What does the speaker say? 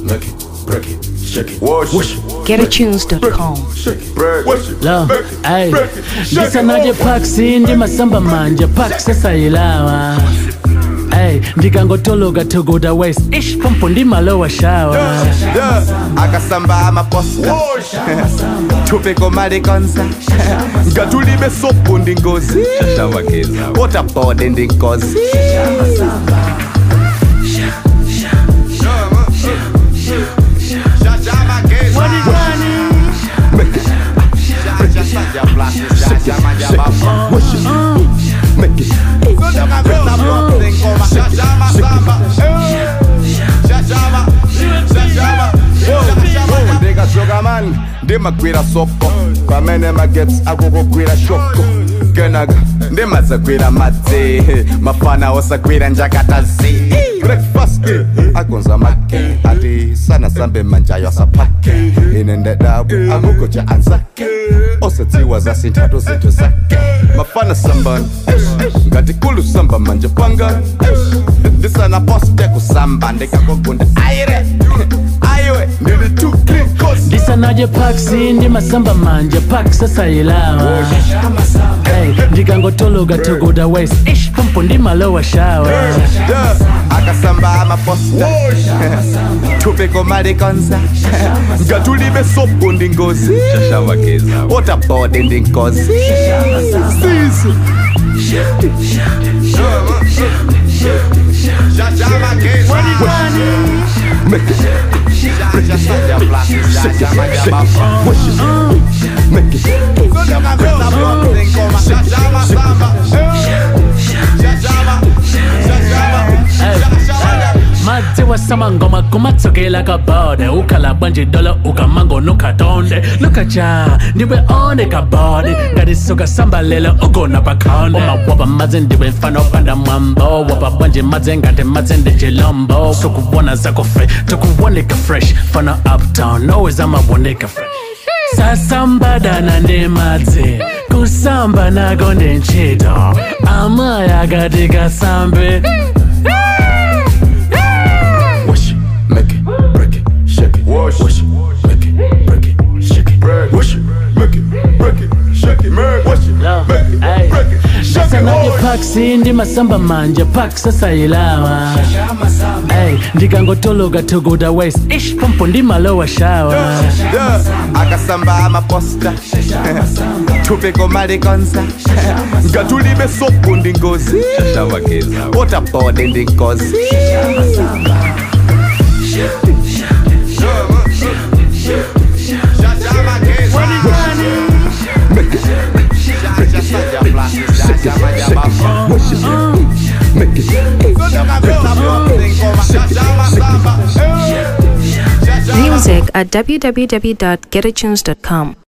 make it, break it, shake it, wash it, GetAtunes.com. shake it, break it, Lo, make it, ay, break it, shake it, ndisanaje paksi ndi masamba manja pak sasayilawa ay ndikangotoloka togoda west ish pompo ndimalowa shawa Yeah, akasamba amaposta tupeko malekonza ngatulibe sopo ndi ngozi waterboard ndi ngozi ndikachoka mani ndimagwira soko pamene magets akukugwira shoko kenaka ndimadzagwira madzi mafana osagwira njakatazi breakfast agonza make ati sana sambe manjayo asaphake ine ndedabo akugoja anzake osadziwa zasinthato zinthu zake mafana sambani ngati kulu samba manje panga ndisana poste kusamba ndikakogunda aire aiwe ndili too clean cause ndisanaje paksi ndi masamba manja pak sasayilawa ay ndikangotoloka togoda west ish pompo ndimalowa shawa Yeah, akasamba amaposta tupeko malekonza ngatulibe sopo ndi ngozi waterboard ndi ngozi sisi madzi wasamangoma kumatsokela kabode ukhala bwanje dolo ukamango nukatonde nukacha ndiwe one kabode ngatisoka samba lelo ugona pakhonde umawapa madzi ndiwe mfana opanda mwambo wapa bwanje madzi ngati madzi ndi chilombo sukubona zakofe tukuwoneka fresh fana uptown always amawoneka fresh sasambadana ndi madzi kusamba nako ndi ntchito amaya kati kasambe wash it, make it, break it, shake it, wash it, make it, break it, shake it, wash it, make it, break it, shake it, wash it, make it, break it, shake it, sanaje wash it. paksi ndi masamba manja pak sasayilawa ay ndikangotoloka togoda west ish pompo ndimalowa shawa Yeah, akasamba amaposta tupeko malekonza ngatulibe sopo ndi ngozi waterboard ndi ngozi Music at www.getatunes.com.